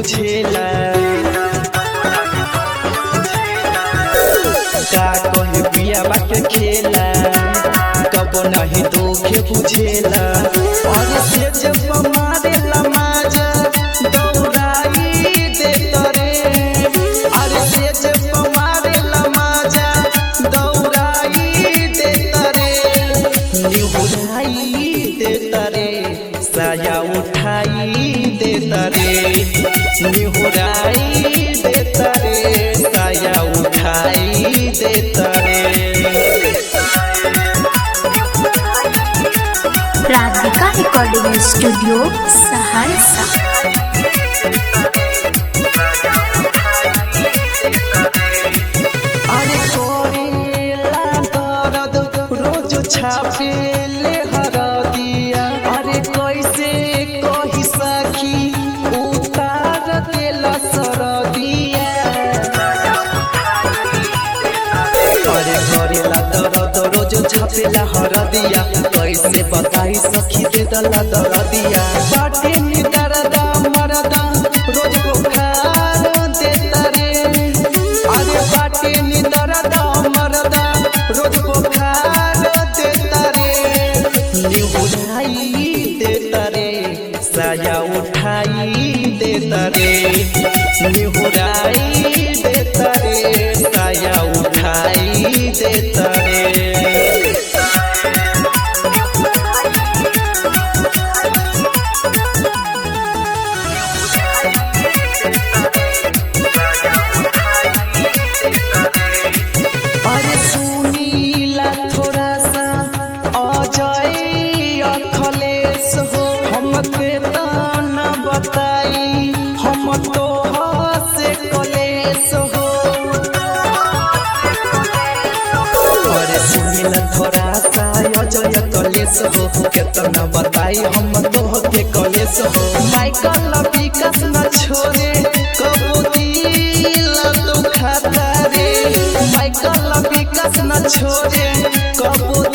बुझेला का कहे पिया के खेला कब नहीं दुखे बुझेला और से जब मारे लमाजा दौड़ाई दे तरे अरे से जब मारे लमाजा दौड़ाई दे तरे निहुराई दे तरे साया उठाई दे तरे निहुराई दे तरे साया उठाई दे तरे राधिका रिकॉर्डिंग स्टूडियो सहरसा अरे कोरेला दर्द रोज छापेले हरदिया अरे कैसे कही सखी उतार देला सरदिया अरे करेला दर्द रोज छापेला हरदिया कैसे बताई सखी दे दला दर्दिया बाटे नी दर्द मरदा रोज बुखार देता रे अरे बाटे नी दर्द मरदा रोज बुखार देता रे निहुराई देता रे साया उठाई देता रे निहुराई देता रे साया उठाई देता रे अरे सुनीला थोड़ा सा अजय अखलेश हो हम के न बताई हम तो से कलेश हो अरे सुनीला थोड़ा सा अजय कलेश हो केतना बताई हम तो के कलेश हो माइकल विकास न छोड़े कबू दिल दुखाता रे माइकल विकास न छोड़े कबू